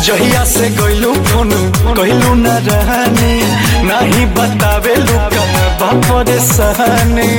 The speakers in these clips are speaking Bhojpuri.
जहिया से गइलू फोन कहलू न रहनी नाही बतावे लुका बापर सहनी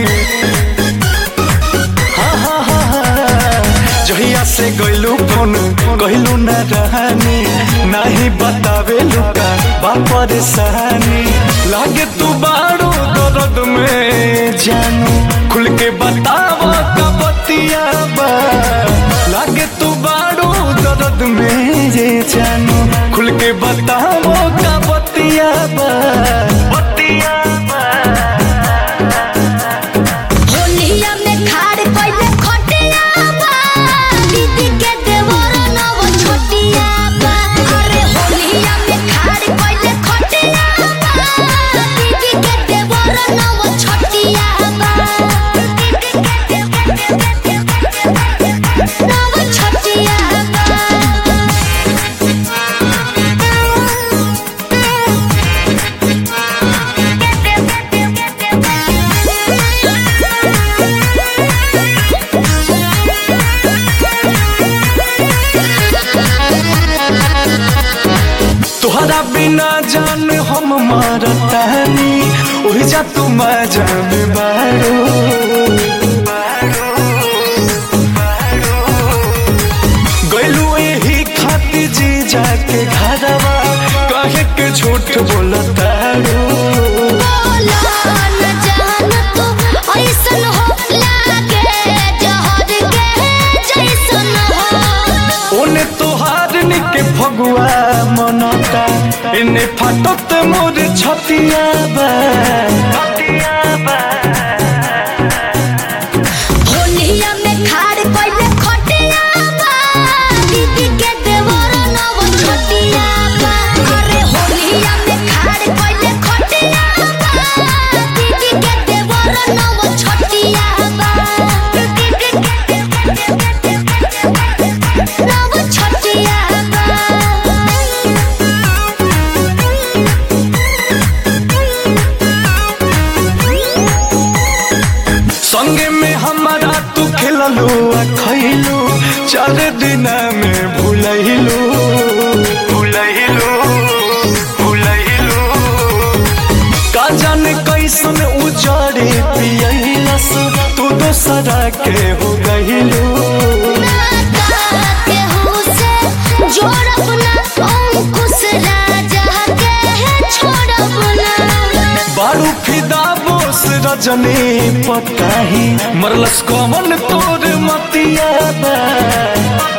हाँ, हाँ, हाँ, हाँ। जहिया से गइलू फोन कहलू न रहनी नाही बतावे लुका बापर सहनी लागे तू बाड़ू दर्द में जानू खुल के बतावा का बतिया बा लागे तू बाड़ू दर्द में जे जानू खुल के बतावो का बतिया बा बतिया बा होलिया में खाड़ कइले खटिया बा दीदी के देवर नव छोटिया बा अरे होलिया में खाड़ कइले खटिया बा दीदी के देवर नव छोटिया बा नव छोटिया तुहरा बिना जान हम मारतानी ओहि जा तू जान बाड़ू गइलू एही खाती जी जाके घरवा कहे के झूठ बोलताड़ू बोला न जान तू ऐसन हो लागे जहर के जैसन हो ओने तोहार निके फगुआ मनता इने फाटत मोर छतिया बा छतिया बा होलिया में खाड़ कइले खटिया बा दीदी के देवर नव छोटिया बा अरे होलिया में खाड़ कइले खटिया बा दीदी के देवर नव छोटिया बा नव छोटिया संगे में हमारा तू खेललू आ खैलू चार दिन में भूलैलू भूलैलू भूलैलू का जाने कैसन उजाड़े पियलस तू दोसरा के हो गइलू बारू फिदा बोस रजनी पताही मरलस कमन तोर मतिया बा